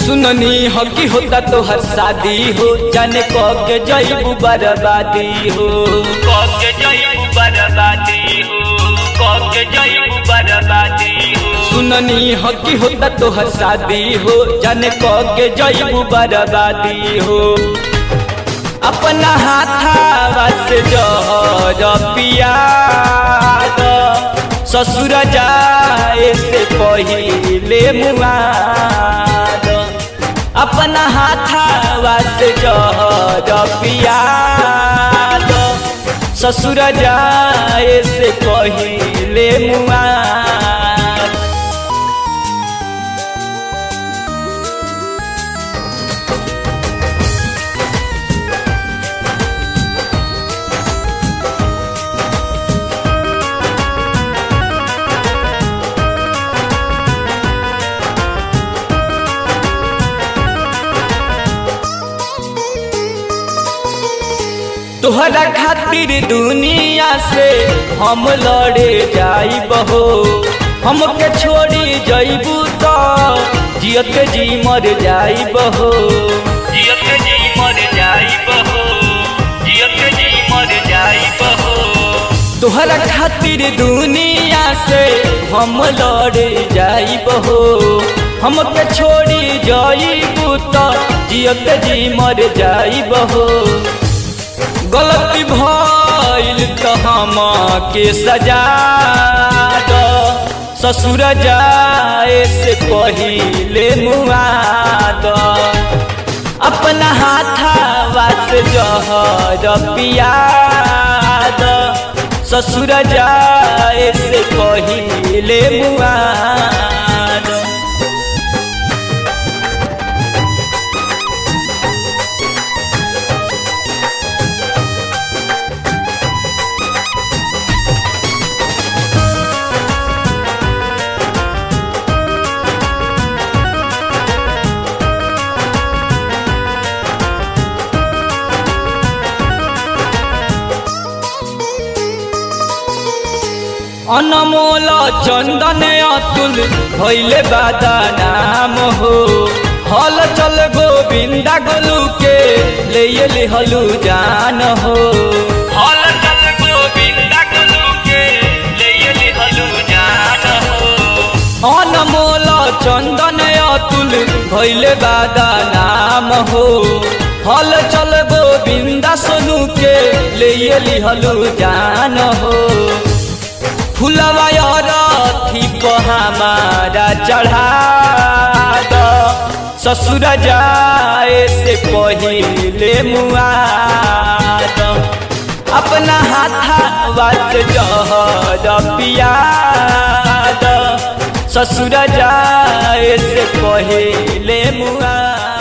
सुननी हो कि होता तो हर शादी हो जाने क के जईबू बर्बादी हो क के जईबू बर्बादी हो क के जईबू बर्बादी हो सुननी हो कि होता तो हर शादी हो जाने क के जईबू बर्बादी हो अपना हाथावा से जहर पिया ससुर जाए से पहिले मुआद अपना हाथावा से जहर पिया ससुर जाए से पहिले मुआद तोहरा खातिर दुनिया से हम लड़े जाइब हो हमके छोड़ी जइबू तो जियत जी मर जाइब हो जियत जी मर जाइब हो जियत जी मर जाइब हो तोहरा खातिर दुनिया से हम लड़े जाइब हो हमके छोड़ी जइबू तो जियत जी मर जाइब हो गलती भइल त हम के सजा द ससुर जाए से पहिले मुआ द अपना हाथावा से जहर पिया द ससुर जाए से पहिले मुआ द अनमोल चंदन अतुल भैले बादा नाम हो हल चल गोविंदा गोलू के ले लिहलू जान हो हल चल गोविंदा गोलू के ले लिहलू जान हो अनमोल चंदन अतुल भैले बादा नाम हो हल चल गोविंदा सोनू के ले लिहलू जान हो फुलवा रथी हमारा चढ़ा द ससुर जाए से पहिले मुआ द अपना हाथावा से जहर पिया द ससुर जाए से पहिले मुआ